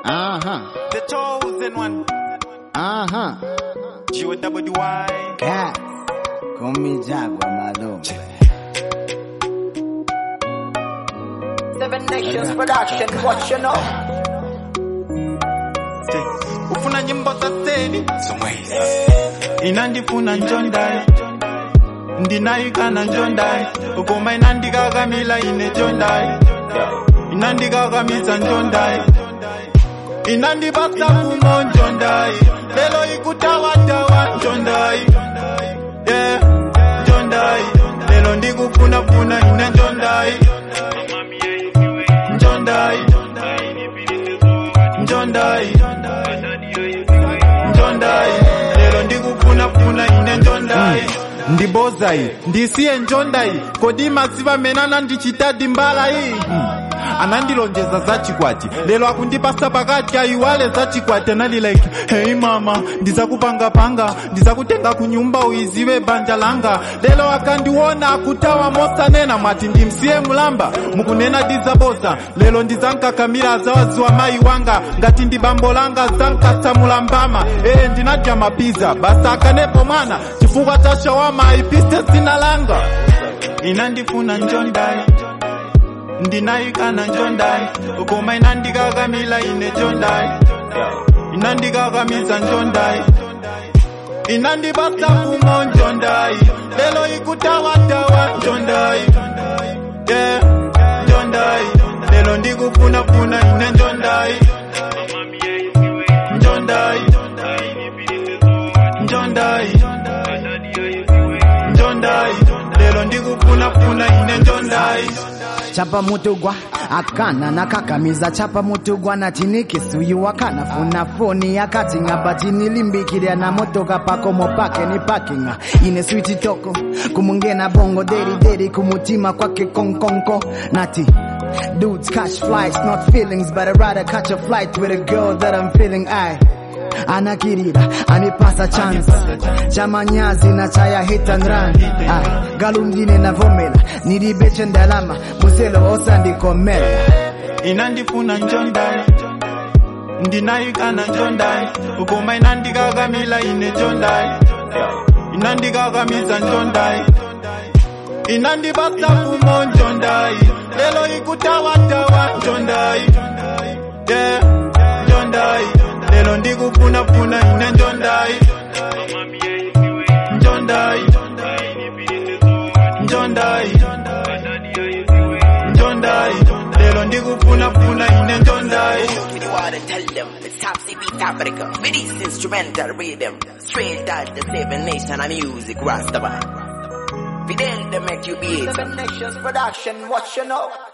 Uh-huh. The chosen one. Uh-huh. G-O-W-Y. Cat. Call me Jaguar, my lord. Seven Nations Production, what you know? ufuna nyimbo za seli inandifuna njondai ndinaikana njondai ukoma inandikakamila ine njondai inandikakamisa njondai inandipasa kumo njondai lelo ikutawatawa njondai yeah. njondai lelo ndikufunafuna ine njondai njondai njondai njondai lero ndikufunafuna ine njondai ndibozai ndisiye njondai kodi masiva menana ndichitadi mbala iyi anandilonjeza za chikwati lero akundipasa pakati ayiwale za chikwati anali like hey mama ndizakupangapanga ndizakutenga kunyumba uiziwe banja langa lero akandiona akutawa mosanena mwati ndimsiye mulamba mukunena dizaboza lero ndizankakamira zawaziwa mayi wanga ngati ndi bambo langa zankatsamula mbama ee ndinadya mapiza basa akanepo mwana chifukwa cha shawama ayipise dzina langa inandifuna njondai ndinaikana njondai ukoma inandikakamila ine njondai inandikakamisa njondai inandipasa kumo njondai lelo ikutawatawa njondai yeah. njondai lelo ndikufunafuna ine njondai njondai njondai njondai lelo ndikufunafuna ine njondai chapa mutugwa akana nakakamiza chapa mutugwa nachinikisuyu akanafuna foni akati ng'amba chinilimbikirya na motoka pakomo pake ni pakinga ine switi toko kumungena bongo deri deri kumutima kwake konkonko nati Dudes catch flights, not feelings, but I'd rather catch a flight with a girl that I'm feeling. I anakirira anipasa chance chamanyazi na chaya hit and run ah, galungine navomela nilibeche ndalama muzelo osandikomela inandifuna njondai ndinaikana njondai ukoma inandikakamila ine njondai inandikakamisa njondai inandipasa kumo njondai lelo ikutawatawa njondai yeah. njondai lelo ndikufunafuna ine njondai njondai njondai njondai lelo ndikufunafuna ine njondai Me the water tell them it's top CB Africa. With this instrumental rhythm, straight out the seven nation of music, Rastafari. Fidel, they make you beat. Seven Nations Production, what you know?